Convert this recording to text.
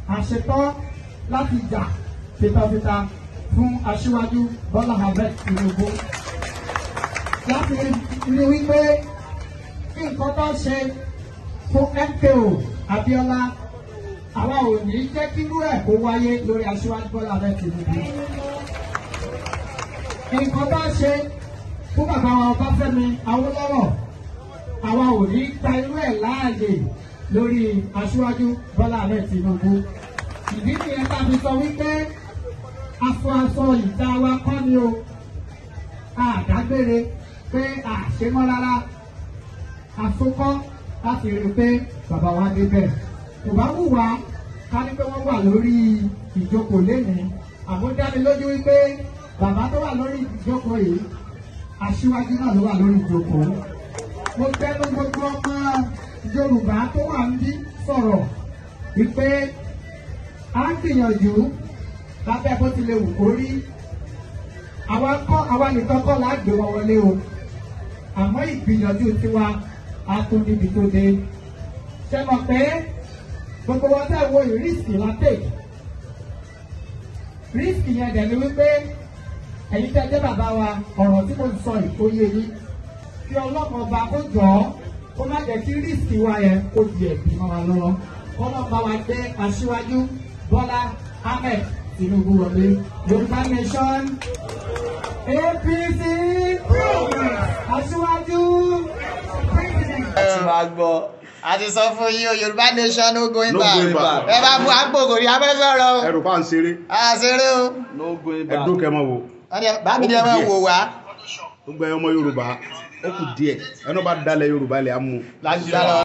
àṣetán láti jà fitafita fún aṣíwájú Bọ́lá Ahmed Tinubu láti rí wípé kí nǹkan tó ṣe fún MKO Abíọ́lá àwa ò ní jẹ́ kí irú ẹ̀ kó wáyé lórí aṣíwájú Bọ́lá Ahmed Tinubu nǹkan tó ṣe fún bàbá wa Ọbáfẹ́mi Awólọ́wọ̀ àwa ò ní gba irú ẹ̀ láàyè lórí aṣíwájú Bọ́lá Ahmed Tinubu ìdí nìyẹn tá a fi sọ wípé aṣọ aṣọ ìta wa kọ́ ni o àdágbére pé àṣemọ́ rárá àsokọ́ láti rí i pé bàbá wa débẹ̀ kò bá wù wá ká ní pé wọ́n wà lórí ìjókòó lénìí àmọ́ dá mi lójú wípé bàbá tó wà lórí ìjókòó yìí aṣíwájú náà ló wà lórí ìjókòó mo tẹnu gbogbo ọmọ Yorùbá tó wà ń bí sọ̀rọ̀ wípé a ń gbìyànjú lábẹ́ bó tilẹ̀ wù kó rí àwa kọ́ àwa nìkan kọ́ là á gbé wọn wọlé o àmọ́ ìgbìyànjú tiwa a tún níbi tó dé ṣe mọ̀ pé gbogbo wọn tẹ̀ wo ìrísì látẹ̀ rísì yẹn dẹ̀ ni wípé ẹ̀yin tẹ́ jẹ́ bàbá wa ọ̀rọ̀ tí mo sọ ìkóyè yìí kí ọlọ́mọ ọba kó jọ ọ́ kó má jẹ́ kí rísì wa yẹn kó di ẹ̀bí mọ́ wa lọ́wọ́ kọ́lọ́mọba wa gbé aṣíwájú Bọ́lá Ahmed Tinubu wọlé Yorùbá nation APC aṣíwájú president. ẹ ti máa gbọ́ a ti sọ fún yín o Yorùbá nation no going No back going back. ẹ bá bu àgbòkò ní abẹ́sọ̀rọ̀ o ẹrù pa ń ṣeré àṣeré o no going back. ẹdún kẹmọ wo bámi ni ẹ máa wò wá gbogbo ẹyọ ọmọ Yorùbá ó kù díẹ̀ ẹnu bá dalẹ̀ Yorùbá ilẹ̀ á mú. láti dá lọ.